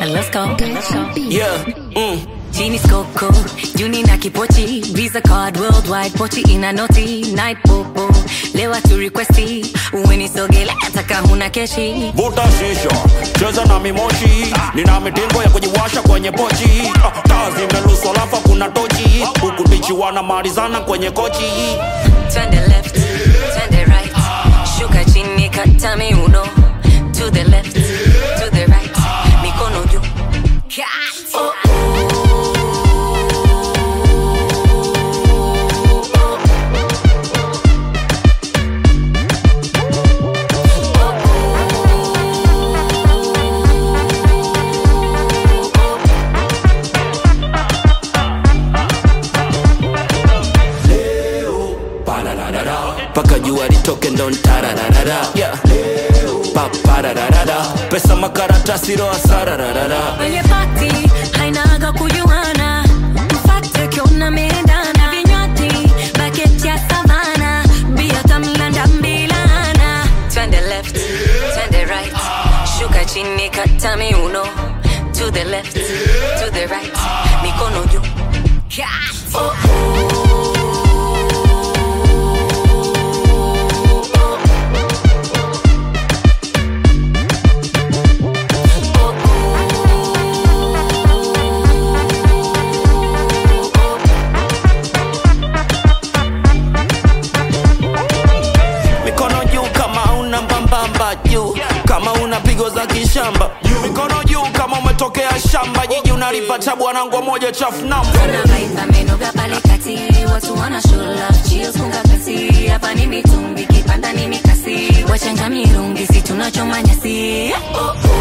and let's go. Let's go. yeah mm. Genie Coco, Juni na kipochi, Visa card worldwide, pochi ina noti, night popo, lewa tu requesti, uwenisogele taka huna keshi. vuta shisha cheza na mimoshi nina mitingo ya kujiwasha kwenye pochi Ah, taa zimeluswa alafu kuna tochi huku tichi wanamalizana kwenye kochi Twende left, twende right, shuka chini kata miuno, to the left, to the right, mikono juu. Kata. paka jua litoke ndo ntarararara yeah. paparararara pesa makaratasi roa sarararara Kwenye party hainaga kujuana, mfate kiona medana, vinywaji bucket ya savana, bia tamlanda mbilana. Twende left, twende right, shuka chini kata miuno, to the left, to the right, mikono juu. Kata. mikono juu kama una mbambamba juu kama una pigo za kishamba mikono juu kama umetokea shamba jiji unalipata bwanangwa moja chafu namba Kuna vibe amenoga pale kati, watu wana show love, chills funga pesi, hapa ni mitungi, kipanda ni mikasi, wachanga mirungi, si tunachoma nyasi. Oh, oh.